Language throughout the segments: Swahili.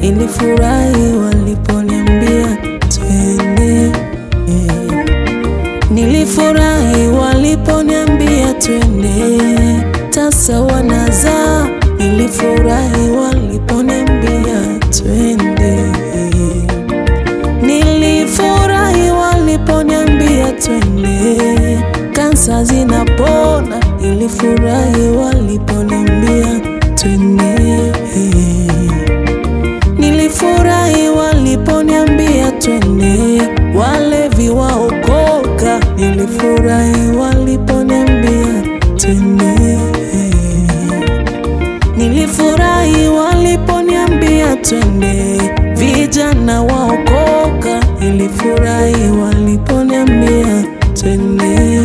nilifurahi waliponiambia twende. Nilifurahi waliponiambia twende, tasa wanazaa. Nilifurahi waliponiambia twende. Nilifurahi waliponiambia twende, kansa zinapona. Nilifurahi waliponiambia twende. Nilifurahi waliponiambia twende, walevi waokoka. Nilifurahi waliponiambia twende. Nilifurahi waliponiambia twende, vijana waokoka. Nilifurahi waliponiambia twende,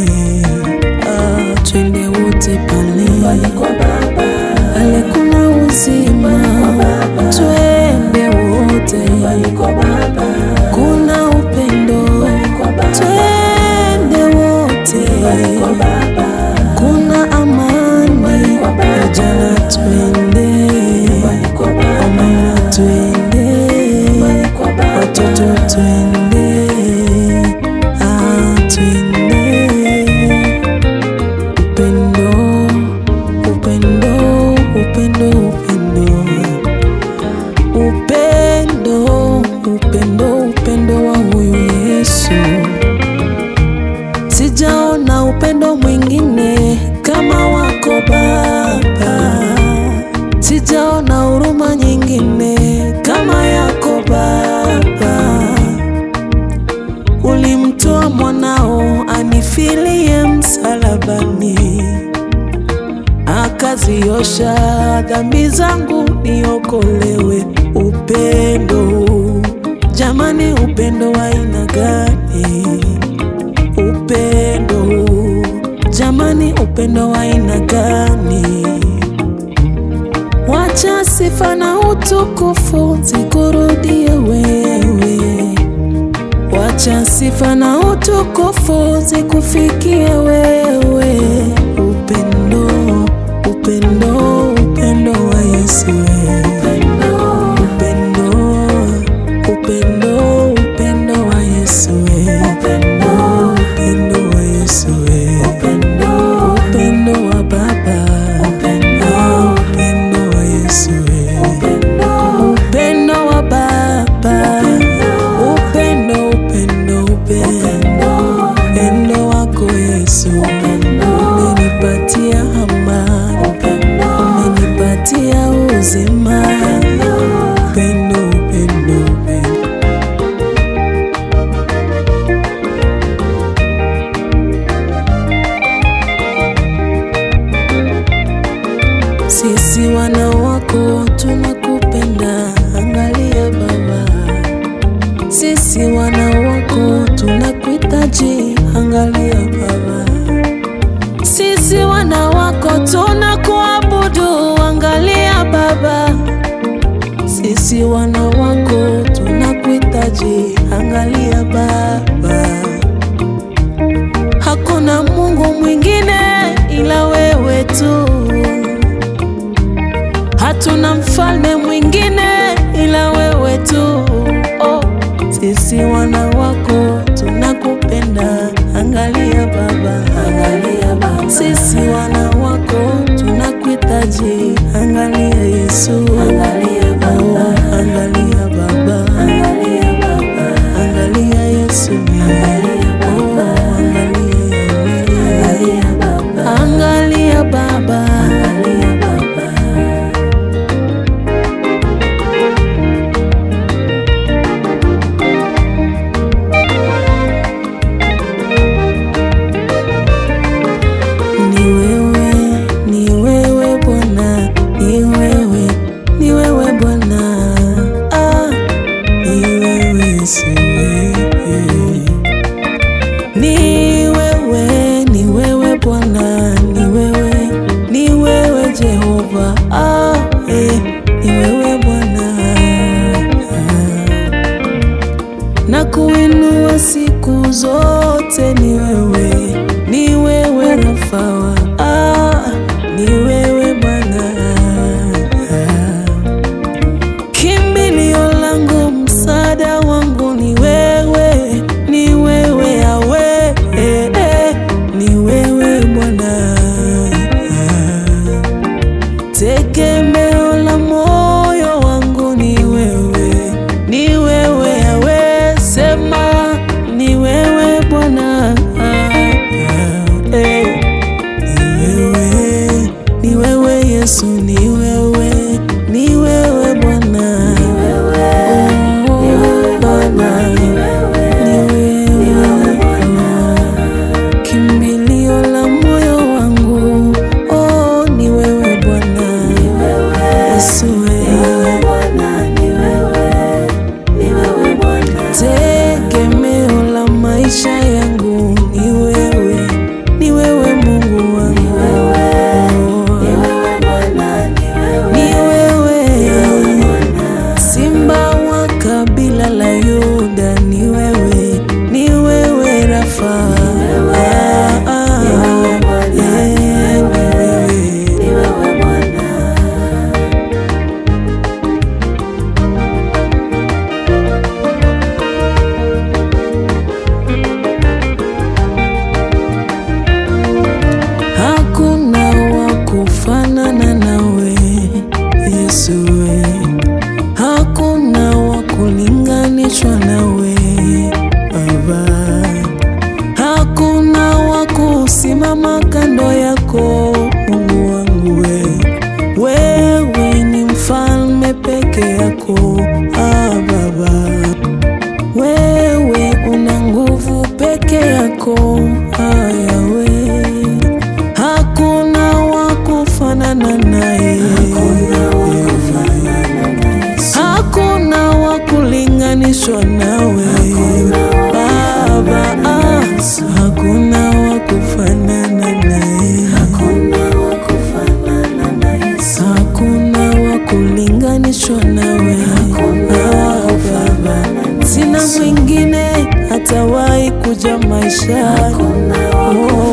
ah, twende wote pale pale kuna uzima, twende wote, kuna upendo, twende wote, kuna amani, vijana twende, wamama twende, watoto twende, ah, twende upendo, upendo, upendo, upendo, upendo, upendo, upendo wa huyu Yesu. Sijaona upendo mwingine kama wako Baba, sijaona huruma nyingine kama yako Baba. Ulimtoa mwanao anifilie msalabani akaziosha dhambi zangu niokolewe. Upendo jamani, upendo wa aina gani? Upendo jamani, upendo wa aina gani? Wacha sifa na utukufu zikurudie wewe, wacha sifa na utukufu zikufikie wewe. Upendo, upendo, upendo wa Yesu upendo, upendo, upendo wa Yesu upendo, upendo wa Yesu upendo wa Baba upendo wa Yesu upendo wa Baba upendo, upendo, upendo, upendo wako Yesu umenipatia amani, umenipatia uzima, upendo, upendo, upendo. Sisi wana wako tunakupenda, angalia Baba. Sisi wana wako tunakuhitaji, angalia Baba. Sisi wana wako tunakuabudu, angalia Baba. Sisi wana wako tunakuhitaji, angalia Baba. Hakuna Mungu mwingine ila wewe tu. Hatuna mfalme mwingine ila wewe tu. Oh, sisi wana wako tunakupenda, angalia Baba, angalia Baba. Sisi wana wako tunakuhitaji, angalia Yesu, angalia Baba, oh, angalia Baba, angalia Baba, angalia Yesu, angalia Baba, oh, angalia Baba, angalia Baba, angalia Baba. Ni wewe, ni wewe Bwana, ni wewe, ni wewe Bwana, ah, ni wewe, si wewe. Ni wewe, ni wewe Bwana, ni wewe, ni wewe Jehova, ah, eh, ni wewe Bwana, na kuinua siku zote, ni wewe, ni wewe Rafawa, ah, ni wewe Bwana, kimbilio Yesu wewe, tegemeo la maisha yangu ni wewe, ni wewe Mungu wangu, ni wewe Simba wa kabila la Yuda, ni wewe, ni wewe Rafa, Ah, ah, eh, ni wewe. Hakuna wa kufanana nawe Yesu, we. hakuna wa kulinganishwa nawe Baba, hakuna wa kusimama kando yako Mungu wangu, we. wewe ni mfalme peke yako ah, Baba wewe una nguvu peke yako ayawe, hakuna wa kufanana naye, hakuna wa kulinganishwa nawe Baba, ah, hakuna wa kufanana naye, hakuna wa kulinganishwa nawe ah, Baba, sina mwingine hatawahi kuja maishani oh,